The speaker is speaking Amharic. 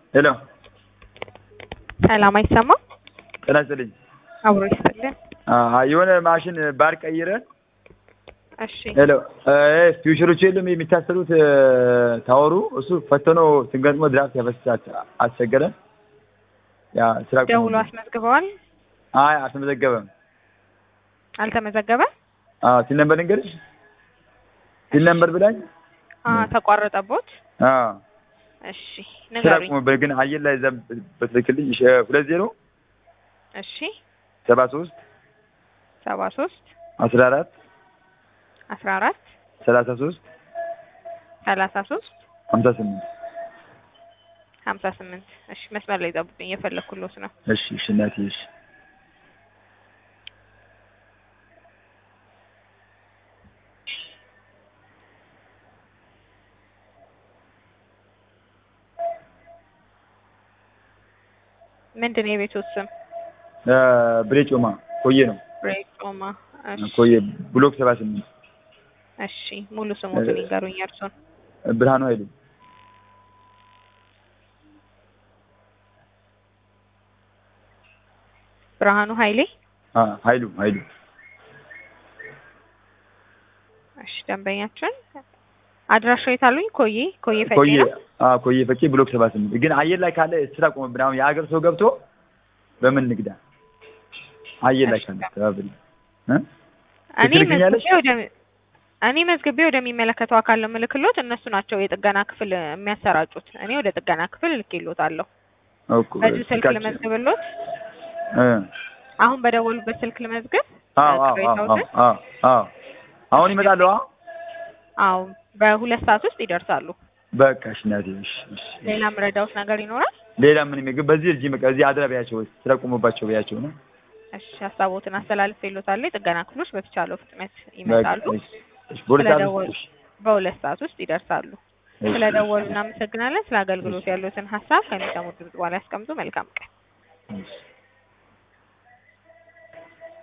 ሄሎ ሰላም አይሰማም? ጤና ይስጥልኝ። አብሮ ይስጥልን። አዎ፣ የሆነ ማሽን ባር ቀይረን እሺ ሄሎ ፊውቸሮች የለም የሚታሰሩት ታወሩ እሱ ፈተኖ ስንገጥሞ ድራፍት ያፈስሳት አስቸገረን። ያ ስራ ቆመ። ደውሎ አስመዝግበዋል? አይ አልተመዘገበም። አልተመዘገበ? አዎ ሲል ነበር ልንገርሽ ሲል ነበር ብላኝ አ ተቋረጠቦት? አዎ እሺ ስራ ንገሩኝ። ቆመበት ግን አየር ላይ እዛ በትክክልኝ እሺ ሁለት ዜሮ እሺ ሰባ ሶስት ሰባ ሶስት አስራ አራት አስራ አራት ሰላሳ ሶስት ሰላሳ ሶስት ሀምሳ ስምንት ሀምሳ ስምንት እሺ መስመር ላይ ጠብቁኝ፣ እየፈለኩሎት ነው። እሺ እሺ እናቴ እሺ ምንድን ነው የቤቱ ስም? እ ብሬ ጮማ ኮዬ ነው ብሬጮማ። እሺ ኮዬ ብሎክ ሰባ ስምንት እሺ ሙሉ ስሞትን ይንገሩኝ እርሶን። ብርሃኑ ኃይሉ ብርሃኑ ኃይሌ። አ ኃይሉ ኃይሉ እሺ ደንበኛችን አድራሻው የታሉኝ? ኮዬ ኮዬ ፈጬ ኮዬ ነው። አ ኮዬ ፈቼ ብሎክ ሰባ ስምንት ግን አየር ላይ ካለ ስራ ቆመብን። አሁን የሀገር ሰው ገብቶ በምን ንግዳ አየር ላይ እሺ። ካለ ተባብሪ እ እኔ ትልክኛለሽ? መዝግቤ ወደ እኔ መዝግቤ ወደሚመለከተው አካል ነው ምልክሎት። እነሱ ናቸው የጥገና ክፍል የሚያሰራጩት። እኔ ወደ ጥገና ክፍል ልኬሎታለሁ። እኮ በዚህ ስልክ ስልካችን- ልመዝግብሎት። እ አሁን በደወሉበት ስልክ ልመዝግብ። አዎ አዎ አዎ ቅሬታዎትን? አዎ አዎ አሁን ይመጣሉ። አዎ አዎ በሁለት ሰዓት ውስጥ ይደርሳሉ። በቃ እሺ እናቴ እሺ እሺ ሌላ ምረዳውት ነገር ይኖራል? ሌላ ምን ምግብ በዚህ እርጂ በቃ እዚህ አድራ ቢያቸው ስራ ቆመባቸው ቢያቸው ነው። እሺ ሀሳቦትን አስተላልፌሎታለሁ። የጥገና ክፍሎች በተቻለው ፍጥነት በቃ ይመጣሉ። እሺ እሺ በሁለት ሰዓት ስለደወሉ ውስጥ በሁለት ሰዓት ውስጥ ይደርሳሉ። እሺ፣ ስለደወሉ እናመሰግናለን። ስለ አገልግሎት ያሉትን ሀሳብ ከሚሰሙት ድምጽ በኋላ ያስቀምጡ። መልካም ቀን። እሺ